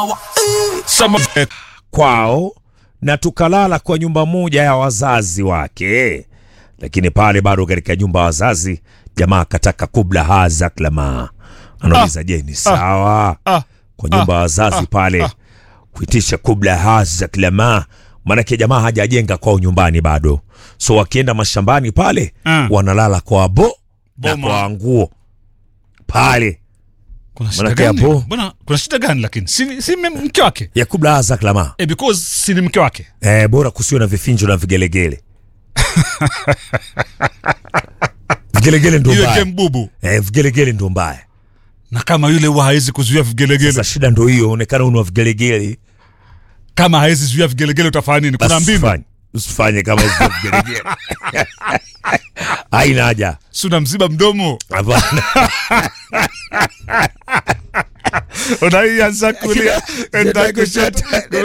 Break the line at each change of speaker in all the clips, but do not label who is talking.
Some
kwao na tukalala kwa nyumba moja ya wazazi wake, lakini pale bado katika nyumba ya wazazi jamaa akataka kubla haza klama. Anauliza, je, ni sawa
ah,
kwa nyumba ya wazazi pale kuitisha kubla haza klama? Maanake jamaa hajajenga kwao nyumbani bado, so wakienda mashambani pale
Ah.
wanalala kwa bo na
Boma.
kwa nguo pale
kuna shida
Manake
gani?
hapo-
Bwana, kuna shida gani lakini? Si, si mme- mke wake.
ya kubla haza klama.
Eh, because si ni mke wake.
Eh, bora kusiwe na vifinjo na vigelegele. vigelegele ndo
Iweke
mbaya.
mbubu.
Eh, vigelegele ndo mbaya.
Na kama yule huwa hawezi kuzuia vigelegele,
Sasa shida ndo hiyo, onekana una vigelegele.
kama hawezi zuia vigelegele utafanya nini? Kuna
Basi
mbinu.
usifanye. Usifanye kama hizo vigelegele. Haina haja.
Si unamziba mdomo.
Hapana.
Unaianza kulia, enda kushoto.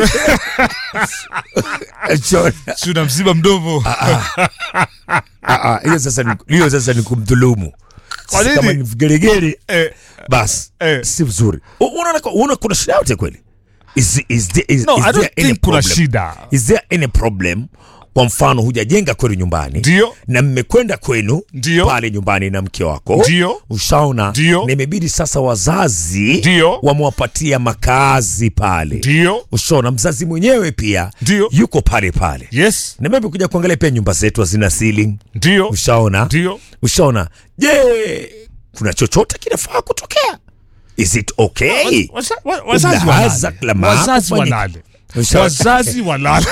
Chona.
Si unamziba mdomo.
Ah, ah, hiyo sasa ni hiyo sasa ni kumdhulumu.
Kwa
Sasa
nini?
Kama ni vigelegele
Eh,
bas
Eh.
si vizuri. U- Unaona unaona kuna shida yote kweli? Is is there is,
no,
is
I
there
don't
any
think kuna
problem?
shida.
Is there any problem? Kwa mfano hujajenga kwenu nyumbani
Ndio.
na mmekwenda kwenu
Ndio.
pale nyumbani na mke wako
Ndio.
ushaona,
Ndio.
na imebidi sasa wazazi
Ndio.
wamewapatia makazi pale,
Ndio.
ushaona, mzazi mwenyewe pia
Ndio.
yuko pale pale,
Yes.
na maybe kuja kuangalia pia nyumba zetu hazina ceiling,
Ndio.
ushaona,
Ndio.
ushaona. Je, kuna chochote kinafaa kutokea? Is it okay?
Waza- wa- Wazazi
Kubla haza
walale.
klama,
Wazazi
kufanya-
walale.
Ushaona?
Wazazi walale.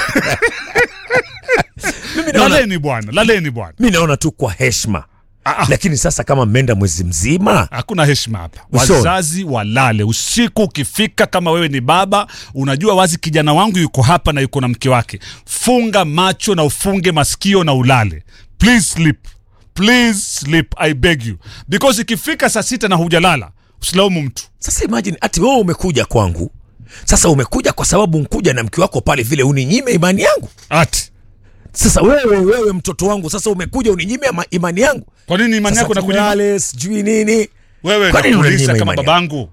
naona-
Laleni bwana, laleni bwana.
mi naona tu kwa heshima
Ah, ah.
lakini sasa kama mmeenda mwezi mzima
Hakuna heshima hapa.
Ushaona?
Wazazi walale usiku. Ukifika kama wewe ni baba, unajua wazi kijana wangu yuko hapa na yuko na mke wake, funga macho na ufunge masikio na ulale. Please sleep, please sleep, I beg you, because ikifika saa sita na hujalala usilaumu mtu.
sasa imagine ati wewe umekuja kwangu sasa umekuja kwa sababu nkuja na mke wako pale vile uninyime imani yangu
Ati
sasa wewe wewe mtoto wangu sasa umekuja uninyime ama- imani yangu
kwa nini imani
Sasa
yako nakunyima
tulale, sijui nini
wewe?
Kwa nini
Nakuuliza
unaninyima
kama
imani
babangu